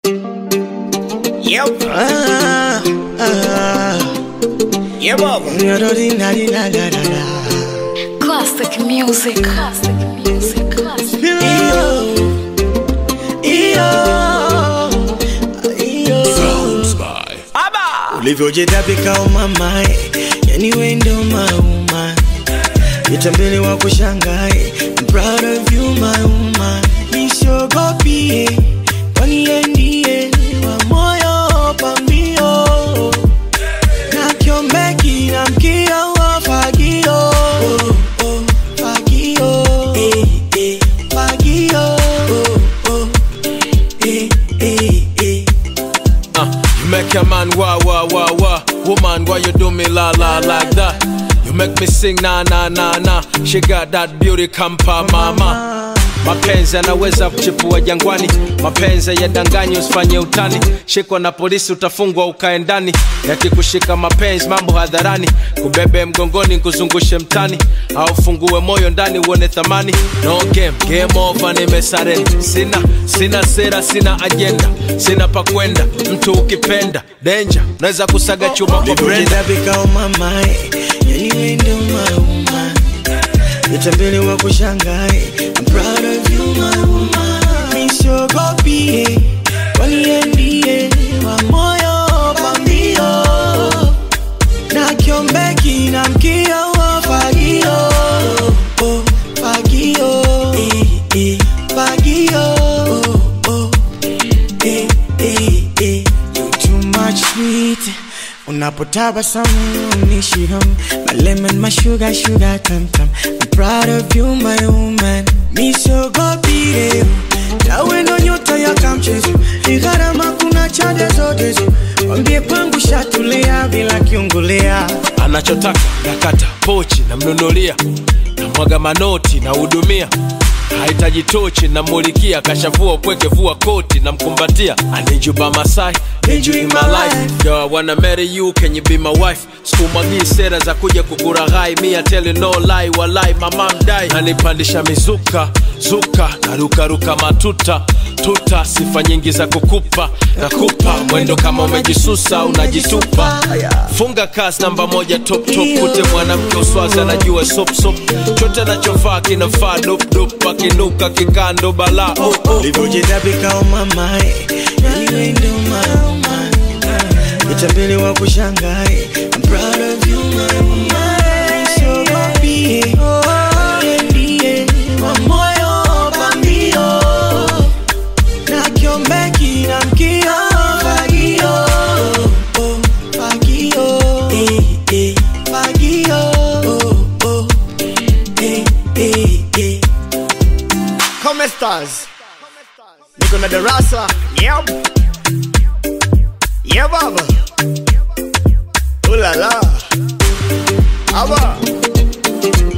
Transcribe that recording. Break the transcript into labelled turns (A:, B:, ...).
A: Yep.
B: Ah, ah,
A: Yeah, baba.
B: da-da-dee-na-dee-na-da-da-da.
C: Classic music. Classic music. Classic.
B: Iyo, iyo, iyo.
A: Aba.
B: ulivyojitapika umamae yani wendo mauma vitambili wa kushangae I'm proud of you my woman nisogopie kwani yeye ndiye wa moyo pambio na kiombeki na mkia wa fagio oh, oh, fagio eh, eh, fagio oh, oh, eh, eh, eh.
D: Uh, you make a man wah wah wah wah. Woman, why you do me la la like that? You make me sing na na na na. She got that beauty kampa mama. Mapenzi yanaweza kuchipua jangwani, mapenzi yadanganyi, usifanye utani. Shikwa na polisi utafungwa ukae ndani, yakikushika mapenzi mambo hadharani, kubebe mgongoni kuzungushe mtani, au fungue moyo ndani uone thamani. No game, game over, nimesarenda. Sina sina sera, sina ajenda, sina pa kwenda. Mtu ukipenda danger, naweza kusaga chuma kwa brenda.
B: ulivyojitapika umamae yani wendo mauma vitambili wa kushangae I'm proud of you my woman nisogopie kwani yeye ndiye wa moyo pambio na kiombeki na mkia wa fagio oh, fagio eh, eh, fagio oh, oh, eh, eh, eh. You too much sweet unapotabasamu unishiham my lemon my sugar sugar tam tam I'm proud of you my woman misogopire tawe ndo nyota ya kamchezo ni gharama kuna chade zote zo wambie kwangu shatulia bila kiungulia
D: anachotaka nakata pochi namnunulia namwaga manoti nahudumia hahitaji tochi namulikia kashavua upweke vua koti namkumbatia anijuba masai Need you in my life Yo, I wanna marry you, can you be my wife? Sikumwagii sera za kuja kukuraghai Me I tell you no lie, walai mama mdai Nanipandisha mizuka, zuka Narukaruka matuta, tuta Sifa nyingi za kukupa, nakupa Mwendo kama umejisusa, unajitupa Funga kasi namba moja top top Kute mwanamke uswazi anajua sop sop Chote anachovaa kinafaa dop dop Akinuka kikando bala oh, oh.
B: ulivyojitapika umamae yani wendo mauma vitambili wa kushangae I'm proud of you my woman nisogopie yeye ndiye wa moyo pambio na kiombeki na mkia fagio oh, fagio eh, eh, fagio oh, oh, eh, eh, eh.
A: Come stars. Niko na darasa. Yep. Yeah, baba. Ooh la la. Aba.